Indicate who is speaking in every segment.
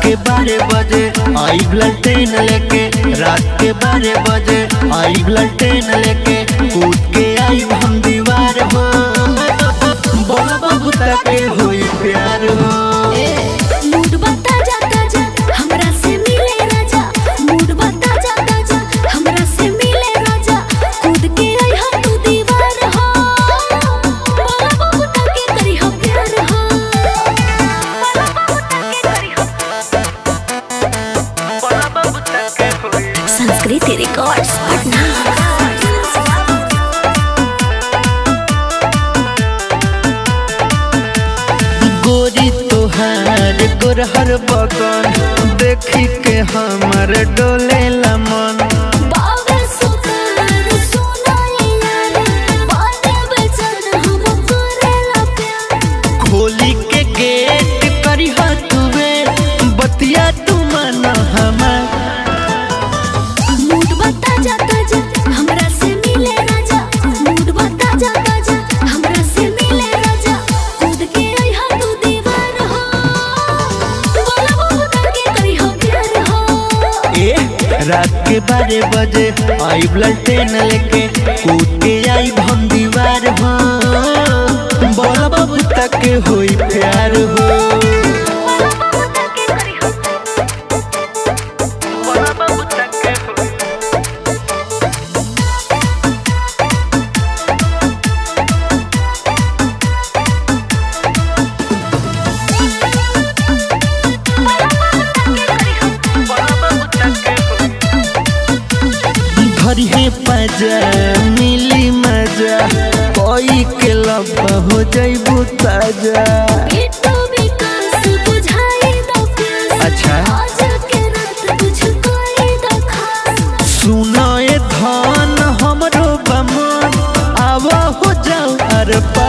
Speaker 1: के बारह बजे आई ब्लड ट्रेन लेके रात के बारह बजे आई ब्लड ट्रेन लेके कूद के आई हम दीवार हो बोला बाबू तके हुई प्यार हो
Speaker 2: मूड बता जा ताजा हमरा से मिले राजा मूड बता जा ताजा हमरा से मिले राजा कूद के आई हा तू दीवार हो बोला बाबू तके करी हो प्यार हो बोला बाबू तके करी हो संस्कृति रिकॉर्ड्स पटना
Speaker 1: गोरी तोहार गोरहर बगन देखी के हमर डोले मन
Speaker 2: बाबा सुतार सुनाई यार बाते बेचन हम करेला प्यार
Speaker 1: खोली के गेट करी तुवे बतिया तू मन हमार
Speaker 2: मूड बता जा ताजा हमरा से मिले राजा मूड बता जा ताजा हमरा से मिले राजा कूद के आई हा तू दीवार हो बोला बाबू तके करी हो प्यार हो
Speaker 1: ए रात के बारह बजे आई ब्लड ट्रेन लेके कूद के आई हम दीवार हो बोला बाबू तक हुई प्यार हो
Speaker 2: बोला बाबू तके करी हो बोला बाबू तके हुई
Speaker 1: घर है पजा मिली मजा कोई के लब हो जैबू ताजा
Speaker 2: बिट्टू विकास बुझाई दो प्यास
Speaker 1: अच्छा
Speaker 2: आज के रात तुझको ही दो खास
Speaker 1: सुनो ए धन हमरो बमन आव हो जाओ अरे पा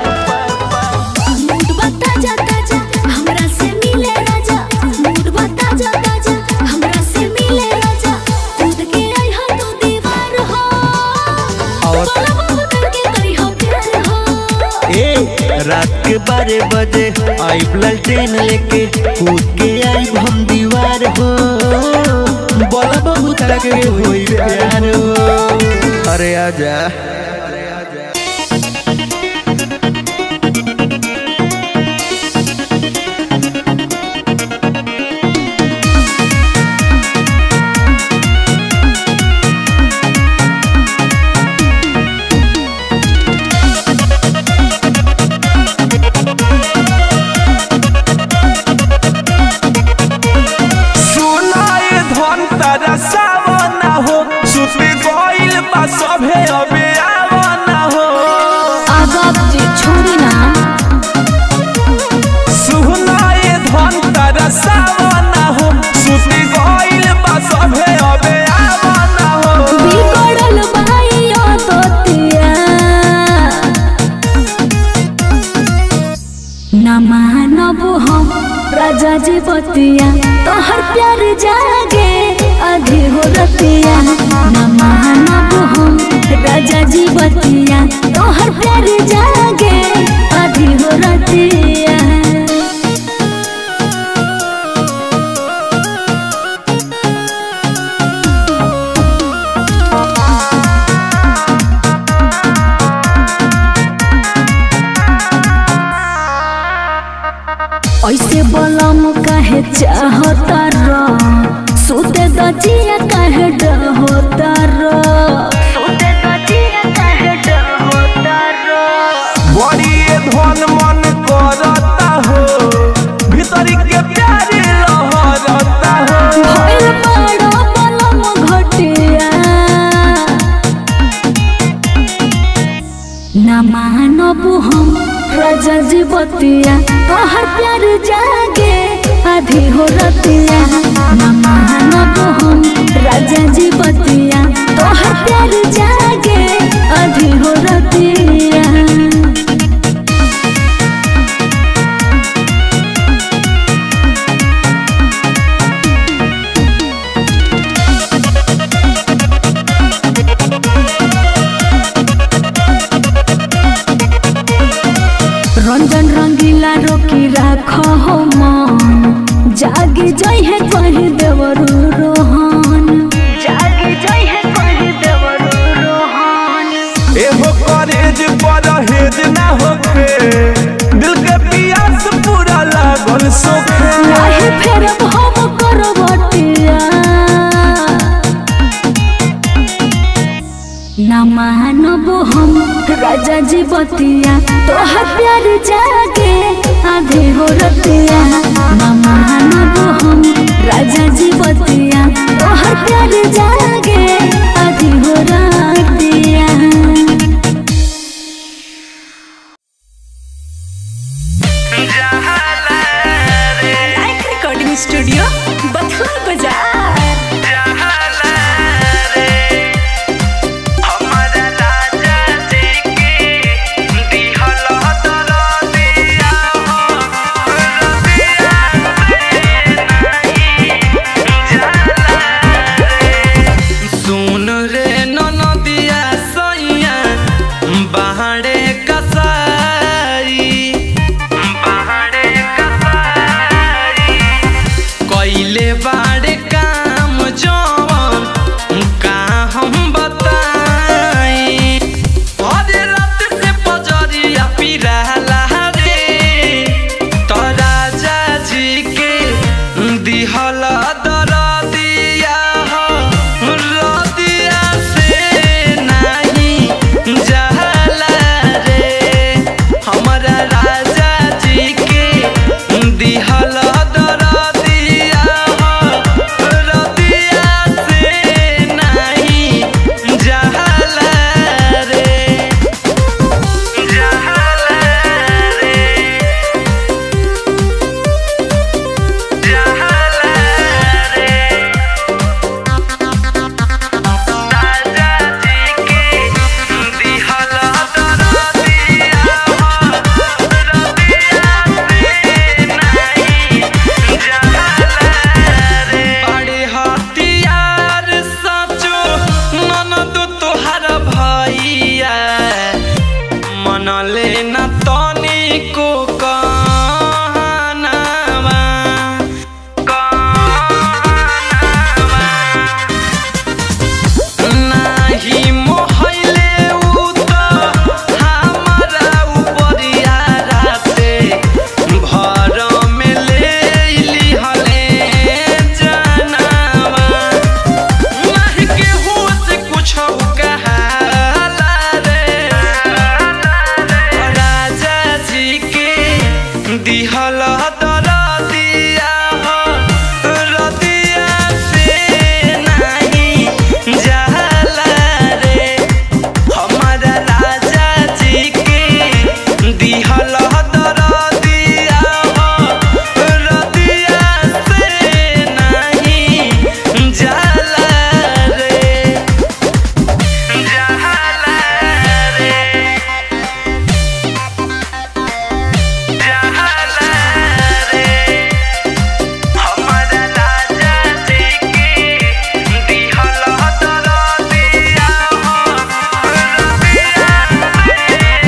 Speaker 2: मूड बता जा ताजा हमरा से मिले राजा मूड बता जा ताजा हमरा से मिले राजा कूद के आई हा तू दीवार हो
Speaker 1: और
Speaker 2: बोला बाबू तके करी हो प्यार हो
Speaker 1: ए रात के बारह बजे आई ब्लड ट्रेन लेके कूद के आई हम दीवार हो बोला बाबू तक हुई प्यार हो अरे आजा
Speaker 3: सुनाए धन तारा सावना हो सुपी गइल बा सभे अबे आवना हो
Speaker 2: अब जी छोड़ी ना
Speaker 3: सुनाए धन तारा सावना हो सुपी गइल बा सभे अबे आवना हो
Speaker 2: बिगड़ल भाइयो तोतिया न मानब हम राजा जी बतिया तोहर प्यार जागे आधी हो रतिया न मानब हम राजा जी बतिया तोहर प्यार जागे आधी हो रतिया ऐसे बलम काहे चाहता र सुते दजिया काहे डहोता र सुते दजिया काहे डहोता र
Speaker 3: बड़ी ये धन मन करता हो भीतरी के प्यार लहरता हो
Speaker 2: भइल बड़ो बलम घटिया न मानब हम राजा जी बतिया तोहर प्यार जागे आधी हो रतिया न मानब हम राजा जी बतिया तोहर प्यार जागे आधी हो रतिया रंजन रंगीला रोकी राख हो मन जागे जी बतिया तोहर प्यार जागे आधे हो रतिया ना मानब हम राजा जी बतिया तोहर प्यार जागे आधे हो रतिया
Speaker 4: लाइक रिकॉर्डिंग स्टूडियो बथुआ बाजार
Speaker 3: सुन रे ननदिया सैया बाहरे कसाई बाहरे कसाई कैले बाड़े काम जवन का हम बताई अरे रात से पजरिया पिराला रे तो राजा जी के दिहल दरदिया हो रदिया से नहीं जहला रे हमरा राजा जी के दिहल दरदिया हो रदिया से नहीं जहला रे जहला रे बड़े हथियार सचो ननद तोहर भैया मनले न तनी को कहनावा कहनावा नाही मोहले उ त हमरा उपरिया राते भर में ले लिहले जनावा नाही केहू से कुछो कहाला रे राजा जी के दिहल दरदिया हो रदिया से नहीं जहला रे हमारा राजा जी के दिहल दरदिया हो रदिया से नहीं जहला रे जहला रे जहला रे हमारा राजा जी के दिहल दरदिया हो रदिया से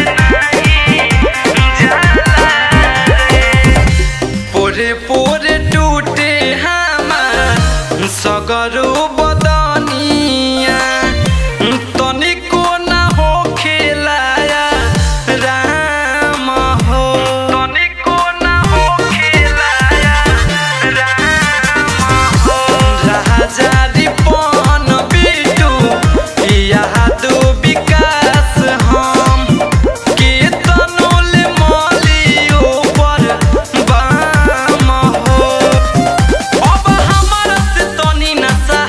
Speaker 3: नहीं जहला रे पोरे पोरे टूटे हमार सगरो बदनिया तनिको न हो खेलाया राम हो तनिको न हो खेलाया राम हो राजा रिपन बिटू यादो विकास हम केतनोल मलियो पर बाम हो अब हमर से तनी न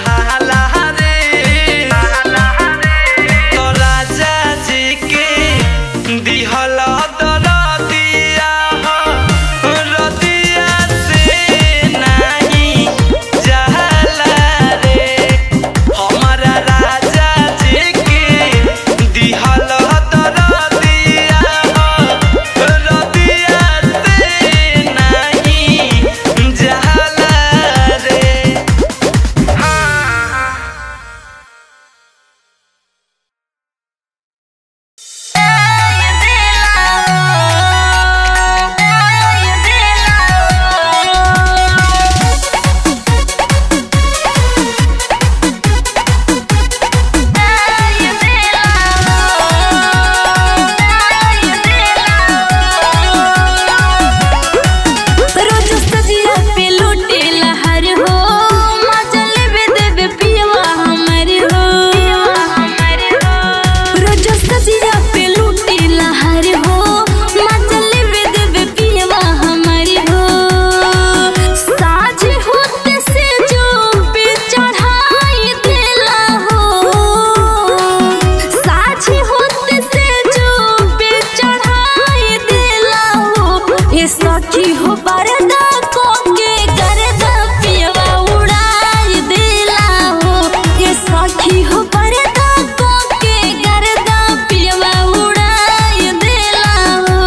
Speaker 2: सखी हो बरदा को के करदा पियवा उड़ाई दिला हो ये सखी हो बरदा को के करदा पियवा उड़ाई दिला हो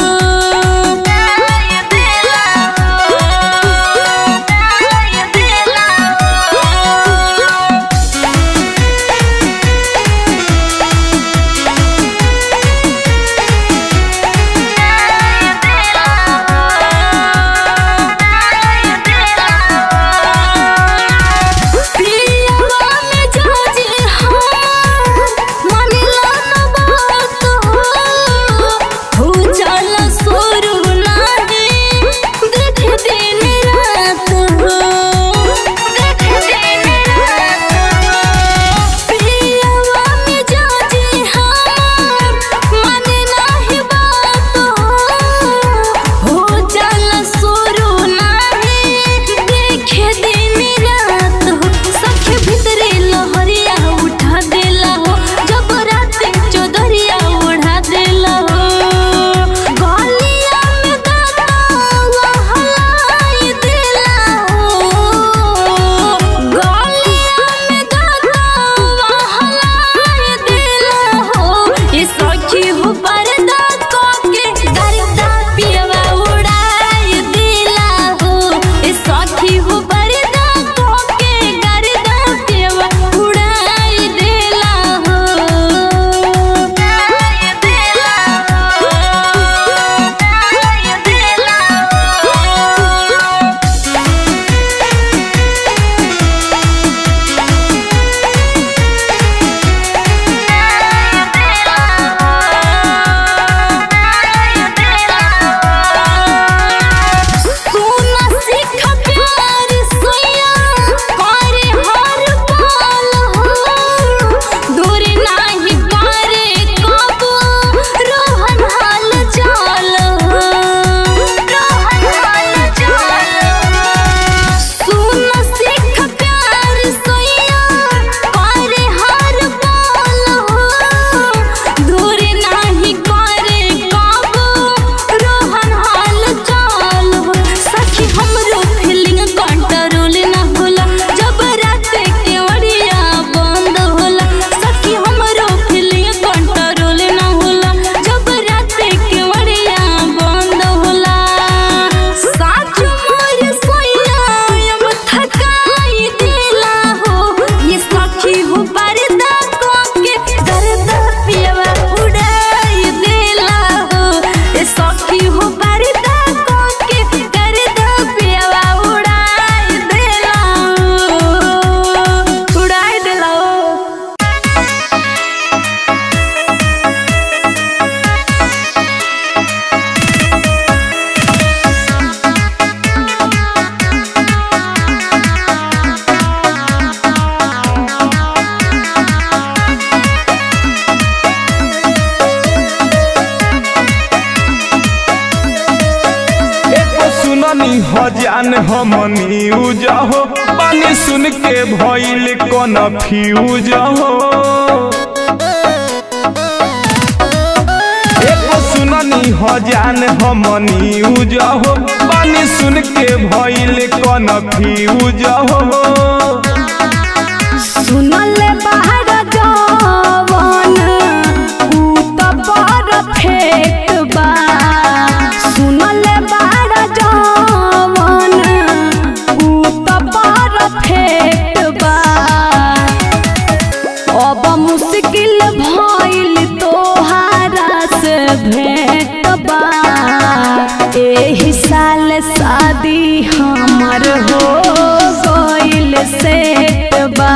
Speaker 2: उड़ाई दिला हो उड़ाई दिला हो पियवा में जाजी हां मानिला न बात हो हो चल सोरू लागे देख दिन रात हो देख दिन रात हो पियवा में जाजी हां मानिला ही बात हो हो चल सोरू लागे देख दिन रात हो सखे भितरे लहरिया उठा देला हो जब रात चौधरिया उड़ा देला हो गलिया में दादा हलाई देला हो गलिया में दादा हलाई देला हो ये सखी हो परदा को के दरदा पियवा उड़ाई देला हो ये सखी हो परदा को के दरदा पियवा उड़ाई देला हो उड़ाई देला हो उड़ाई देला हो सोना सीख प्यार सोया करे हर पल हो दूर नाही पारे कब रोहन हाल चाल हो रोहन हाल चाल सोना सीख प्यार सोया करे हर पल हो दूर नाही करे कब रोहन हाल चाल हो सखी हमरो फीलिंग कंट्रोल ना होला जब रात के ओड़िया बंद होला सखी हमरो फीलिंग कंट्रोल ना होला जब रात के ओड़िया बंद होला साच मोर सोया अब थकाई दिला हो ये सखी हो परदा को के दर्दा पियवा उड़ाई दिला हो ये सखी हो परदा को के दर्दा पियवा उड़ाई दिला हो उड़ाई दिला हो
Speaker 3: एको सुननी हजान हमनी उजहो पानी सुन के भइल कन फ्यूज हो एको सुननी हजान हमनी उजहो पानी सुन के भइल कन फ्यूज हो
Speaker 2: सुनल बाहर जवन ऊ त परफेक्ट बा सुनल बाहर जवन ऊ त परफेक्ट बा अब मुश्किल भइल तोहारा से भेंट बा एही साल शादी हमर हो गइल सेट बा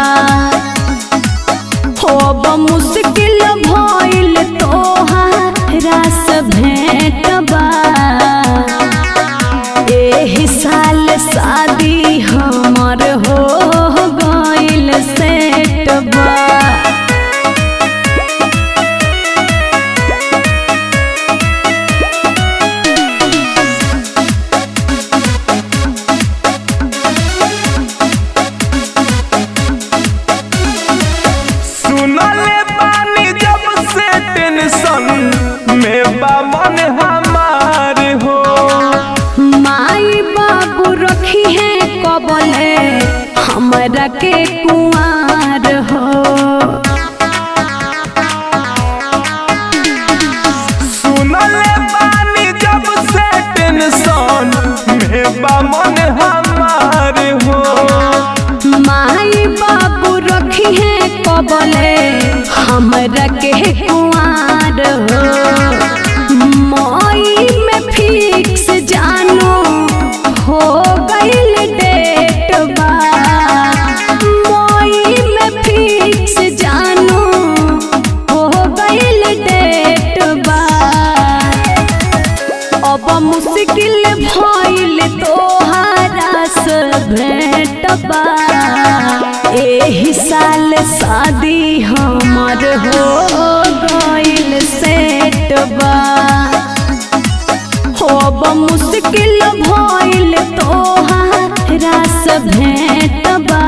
Speaker 2: अब मुश्किल भइल तोहारा से भेंट बा एही साल शादी हमर हो गइल सेट बा
Speaker 3: सुनले बानी जब से टेंशन में बा मन हमार हो
Speaker 2: हमरा के कुआर हो
Speaker 3: सुनले बानी जब से टेंशन में बा मन हमार हो
Speaker 2: माई बाबू रखी है कबले हमरा के कुआर हो मई में फिक्स जानू हो गईल डेट बा मई में फिक्स जानू हो गईल डेट बा अब मुश्किल भइल तोहारा से भेटबा एही साल शादी हमर हो गइल सेटबा अब मुश्किल भइल तोहारा से भेटबा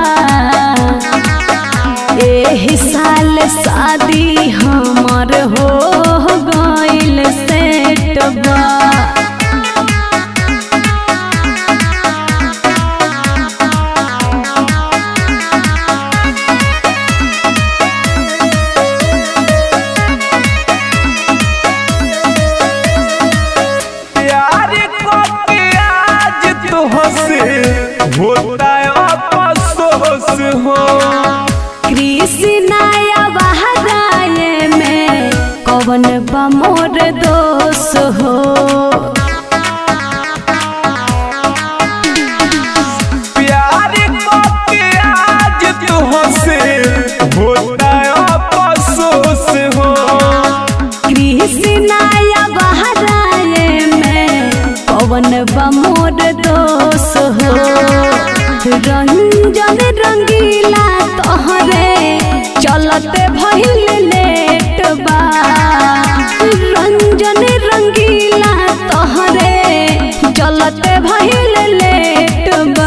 Speaker 2: एही साल शादी हमर हो गइल सेटबा
Speaker 3: प्यार को के आज तो हंसे होता है अफसोस हो
Speaker 2: कृष्णाया बहराए में कवन बमोर दोष हो
Speaker 3: प्यार को के आज तो हंसे होता है अफसोस हो
Speaker 2: कृष्णाया बहराए में कवन बमोर दोष हो रंजन रंगीला तोहरे चलते भइल लेट बा रंजन रंगीला तोहरे चलते भइल लेट बा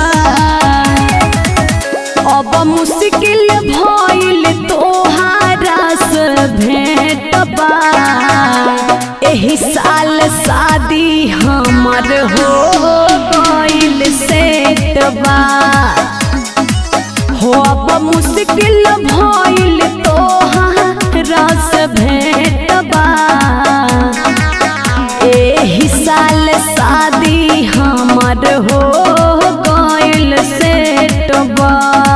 Speaker 2: अब मुश्किल भइल तोहारा से भेटबा एही साल शादी हमर हो गइल सेटबा हो अब मुश्किल भइल तोहारा से भेटबा एही साल शादी हमर हो गइल सेटबा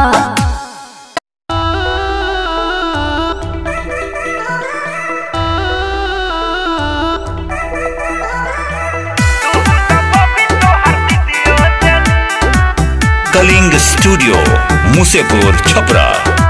Speaker 5: कलिंग स्टूडियो मुसेपुर छपरा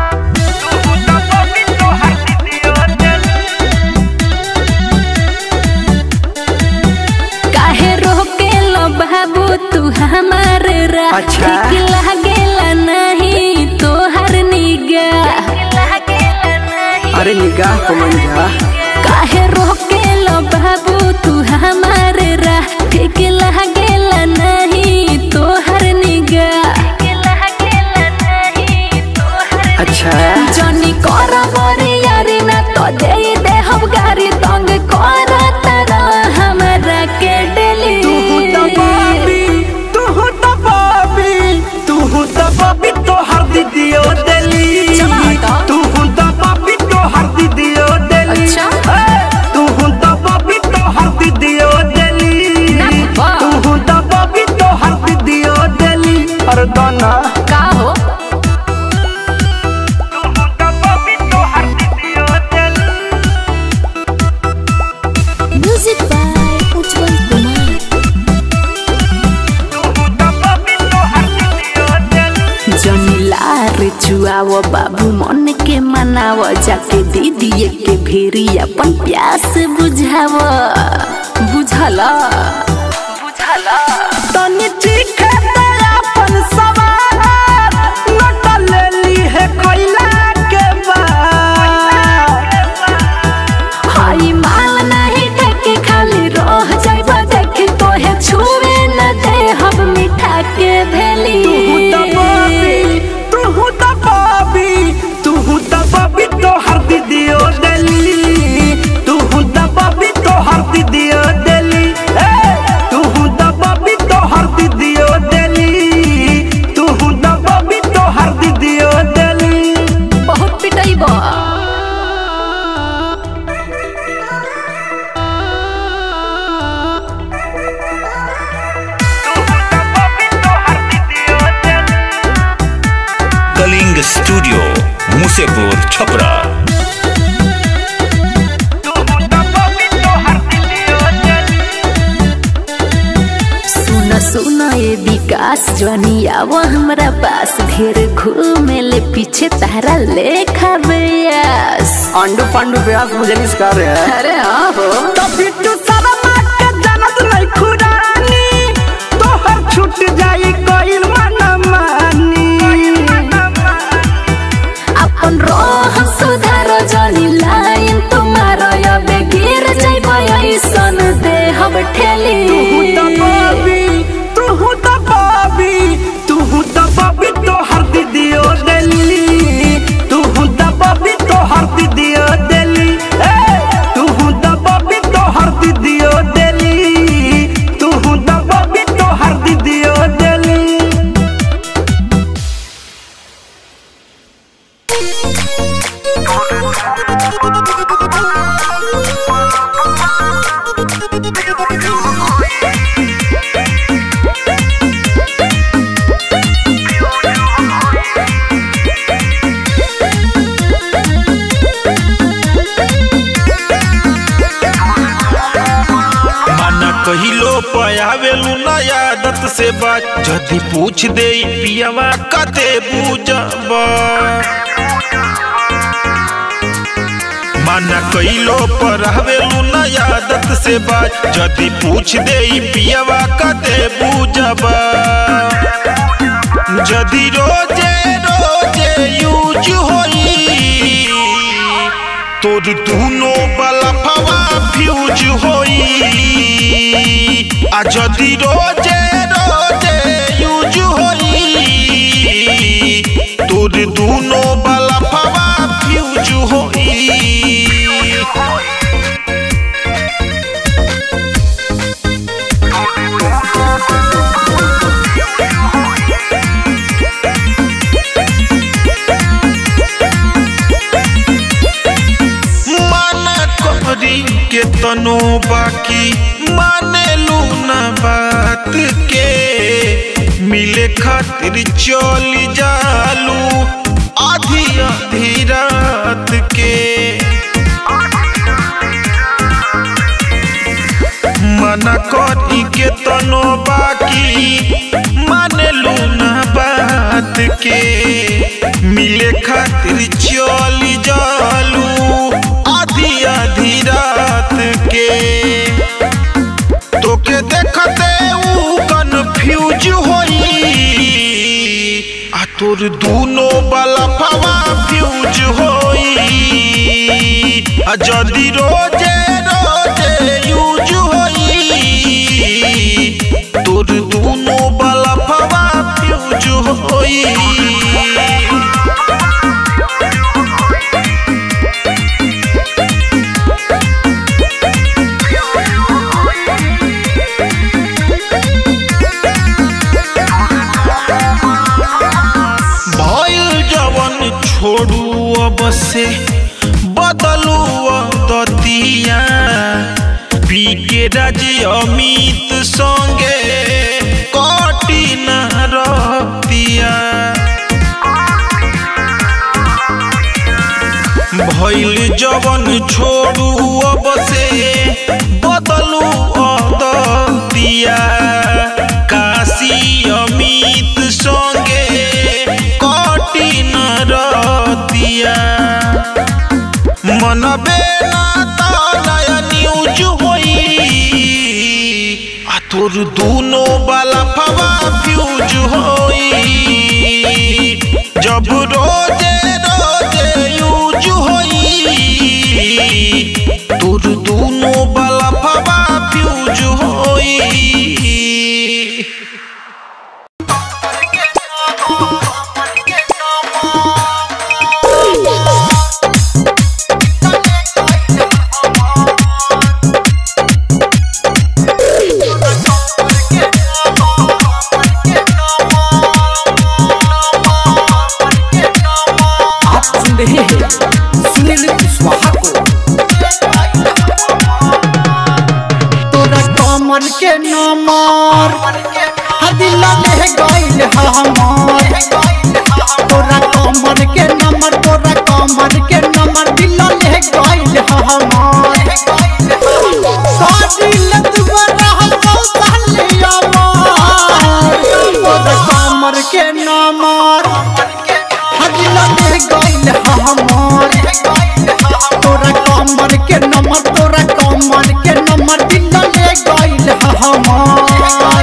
Speaker 2: काहे रोके लो बाबू तू हमार राह
Speaker 1: अच्छा।
Speaker 2: ठीक लागेला नहीं तोहर निगाह
Speaker 1: अरे निगाह को मंजा
Speaker 2: काहे रोके लो बाबू तू हमार राह ठीक लागेला नहीं तोहर निगाह
Speaker 1: अच्छा
Speaker 2: जनी कर बरी यारी ना तो दे दे हम गारी तंग कर तारा हमरा के डेली
Speaker 1: तू तो बाबी तू तो बाबी तू तो बाबी तो हर दीदियो दिली
Speaker 2: चला हटा।
Speaker 1: तू तो बाबी तो हर दीदियो दिली
Speaker 2: अच्छा।
Speaker 1: ए, तू तो बाबी तो हर दीदियो दिली
Speaker 2: ना बा।
Speaker 1: तू तो बाबी तो हर दीदियो दिली अरे दाना
Speaker 2: का हो म्यूजिक बाय उज्जवल कुमार जनीलार चुआव बाबू मन के मनाव जाके दीदी के भेरी अपन प्यास बुझाव बुझला बुझला
Speaker 1: तनी चीखे दे अपन सवार नट लेली है कोयला के बाद
Speaker 2: हाई माल नहीं ठेके खाली रह जाइबा देखे तोहे छुए न दे हम मिठा के भेली
Speaker 1: तू तो बाबी तू तो बाबी तू तो बाबी तो हर दीदियो दिली तू तो बाबी तो हर दीदियो दिली ए तू तो बाबी तो हर दीदियो दिली तू तो बाबी तो हर दीदियो
Speaker 5: स्टूडियो मुसेपुर छपरा
Speaker 2: सुन सुन ये विकास जनिया वो हमरा पास ढेर घूमे ले पीछे तारा लेखा बेयास
Speaker 1: अंडू पांडू ब्यास मुझे निस्कार है
Speaker 2: अरे हाँ हो
Speaker 3: तो बिट्टू शर्मा के जनत नहीं खुरानी तोहर छूट जाई कोइल मन मानी
Speaker 2: अपन रोह सुधार जनी लाइन तुम्हारो अबे गिर जाइब ऐसन दे हम ठेली
Speaker 3: तू तो बाबी तू तो बाबी तू तो बाबी तो हर दीदियो दिल्ली तू तो बाबी तो हर दीदियो दिल्ली तू तो बाबी तो हर दीदियो दिल्ली तू तो बाबी तो हर दीदियो दिल्ली
Speaker 6: माना कहिलो पयावेलू ना आदत से बात जदी पूछ दे पियावा कते बूझब माना कहिलो परावेलू ना आदत से बात जदी पूछ दे पियावा कते बूझब जदी रोजे रोजे यूज होई तोर दूनो बलफवा फ्यूज होई आ जदि रोजे रोजे यूज होई तोर दूनो बलफवा फ्यूज होई माना करी के तनो बाकी माने लूना बात के मिले खातिर चली जालू आधी आधी रात के मना करी के तनो बाकी माने लूना बात के मिले खातिर चली जालू आधी आधी रात के तोके देखते ऊ कन्फ्यूज होई आ तोर दूनो वाला फवा फ्यूज होई आ जदी रोजे रोजे यूज होई तोर दूनो वाला फवा फ्यूज होई भइल जवन छोड़ू अब से बदलू दतिया पी के राजी अमित संगे कटी न रतिया भइल जवन छोड़ू अब से बदलू दतिया काशी अमित संगे कटी न रतिया मनबे ना त नया न्यूज होई आ तोर दूनो वाला फवा फ्यूज होई जब रोजे रोजे यूज होई तोर दूनो वाला फवा फ्यूज होई
Speaker 3: आप सुन रहे हैं सुनील कुशवाहा को तोरा कमर के नमर हदिला ले गइल हमर तोरा
Speaker 1: तोरा कमर के नंबर तोरा कमर के नंबर दिल ले गइल हमार काटिल दुबारा हसौ साले अमार तोरा कमर के नंबर हदिल ले गइल हमार तोरा कमर के नंबर तोरा कमर के नंबर दिल ले गइल हमार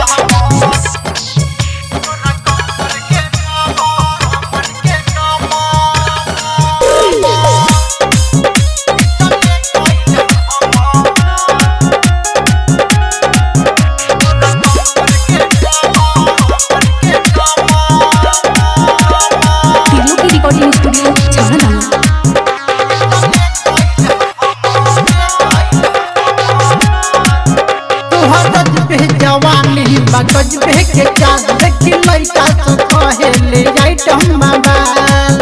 Speaker 2: तिरलो की रिकॉर्डिंग स्टूडियो छावड़ा दाना
Speaker 1: तोहर गज पे जवानी मगज पे के चाँद देखी लइका तो कहेले आइटम मोबाइल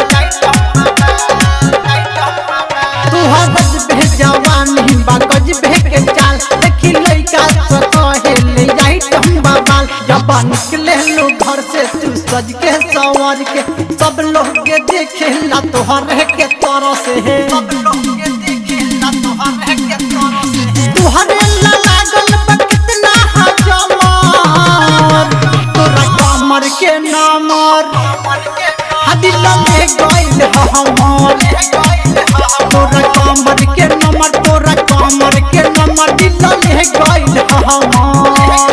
Speaker 1: तोहर गज पे जवानी मगज पे के चाँद देखी लइका तो कहेले आइटम मोबाइल जब निकले लो घर से तू सज के सवर के सब लोग के देखेला तोहर के तरह से सब लोग के देखेला तोहर के तरह से तुहरे ला लागल बा कितना हजमर तोरा कमर के नमर हदिल में गइल हमर तोरा कमर के नमर तोरा कमर के नमर दिल में गइल हमर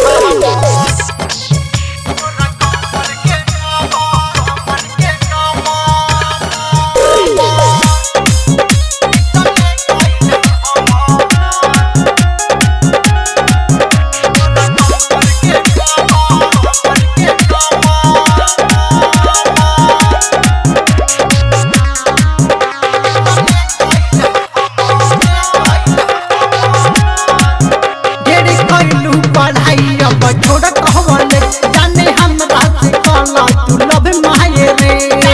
Speaker 1: ढेर कइलू पढ़ाई अब छोड़ कहवले जाने हमरा से कहला तू लब माये रे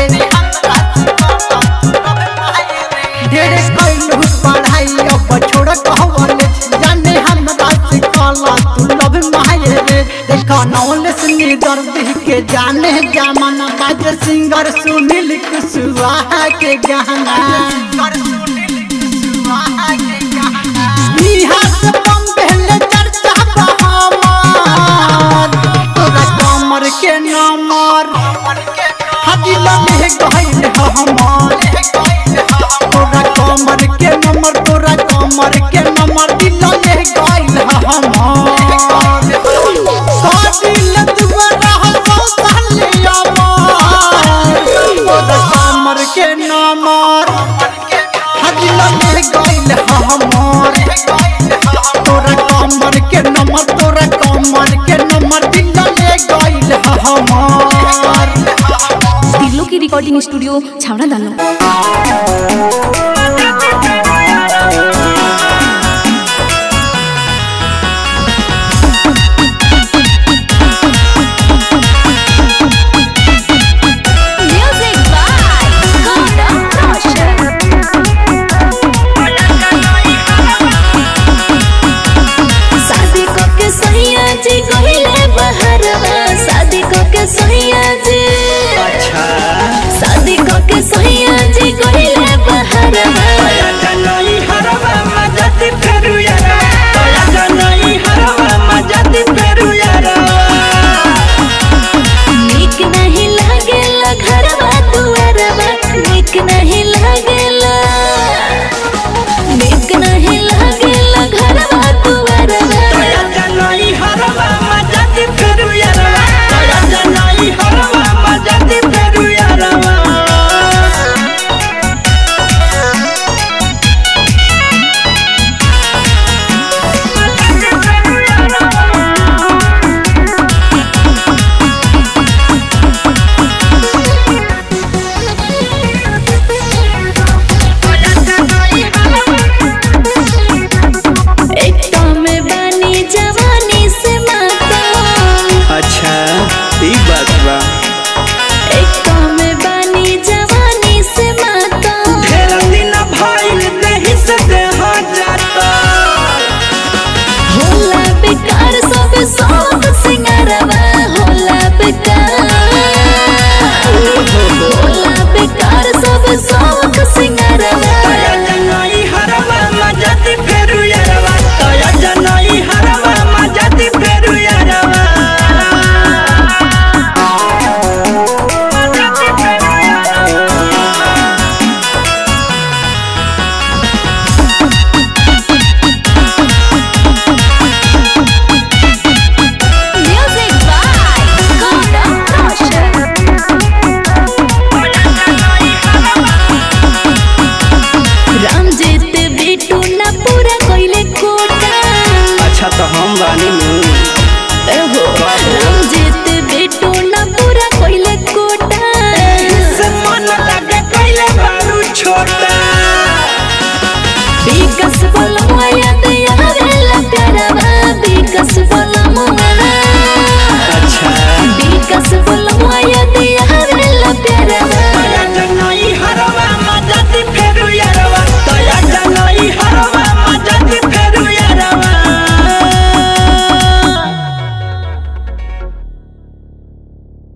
Speaker 1: ढेर कइलू पढ़ाई अब छोड़ कहवले जाने हमरा से कहला तू लब माये रे देखा नौलेस दर्द के जाने जमाना बाज सिंगर सुनील कुशवाहा के गाना बिहार से बम्बे ले चर्चा बहामार तोरा कमर के नमर हदिल में गइल हमार तोरा कमर के नंबर तोरा कमर के नंबर दिल में गइल हमार काटिल दुबारा हसौ साले अमार तोरा कमर के नंबर हदिल में गइल हमार तोरा कमर के नंबर तोरा कमर के नंबर दिल में गइल हमार
Speaker 2: तिरलो की रिकॉर्डिंग स्टूडियो छावड़ा दाना